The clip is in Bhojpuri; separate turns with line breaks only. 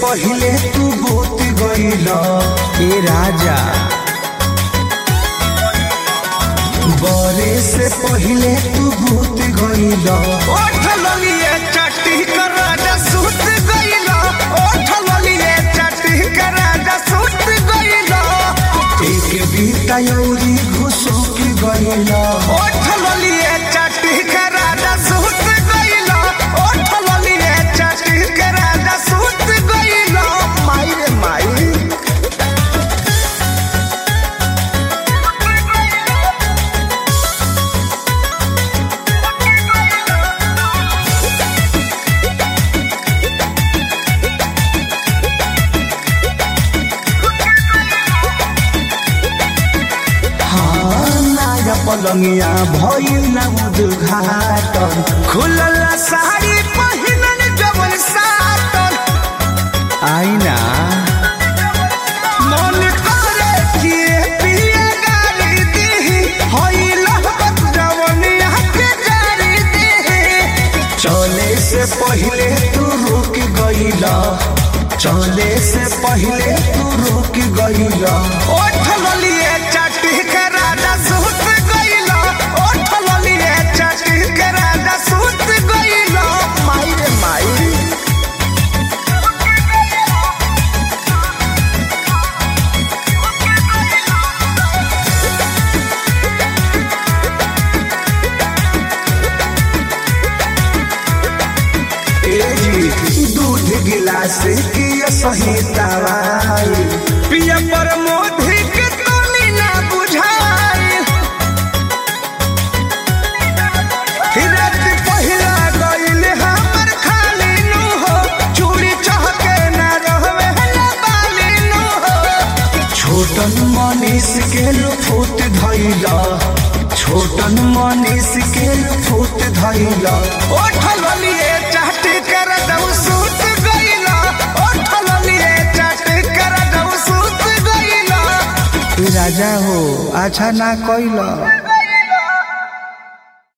पहिले तू भूत गइल ए राजा बरे से पहिले तू भूत गइल
ओठ ललिए चट्टी कर राजा सुत गइल ओठ ललिए चट्टी कर राजा सुत गइल
एक बीता यौरी घुसुक गइल
ओठ ललिए चट्टी कर राजा सुत गइल ओठ ललिए चट्टी कर राजा सुत गइल माई रे माई
हाँ नाया पलंगिया भइल ना उद्घाटन
खुलल साड़ी पहिनन जवन साटन
आईना
मन करे कि पिए गाली दी होइल जवनिया के जारी दी
चले से पहिले तू रुक गइल चले से पहिले तू रुक गइल
ओठ ललिए चटी के राजा सुत गइल ओठ ललिए चटी के राजा सुत गइल माई रे माई
ए जी दूध गिलास की सही दवाई
पिया पर मोधी के तोनी ना बुझाई रात पहिला गइल हमर खाली नु हो चूड़ी चहके ना रहवे ना बाली नु हो
छोटन मनीष के लुफुत धैल छोटन मनीष के लुफुत धैल
ओठ ललिए चाटी कर दऊ सूत गइला ओठ ललिए चाटी कर दऊ सूत गइला
राजा हो अच्छा ना कैल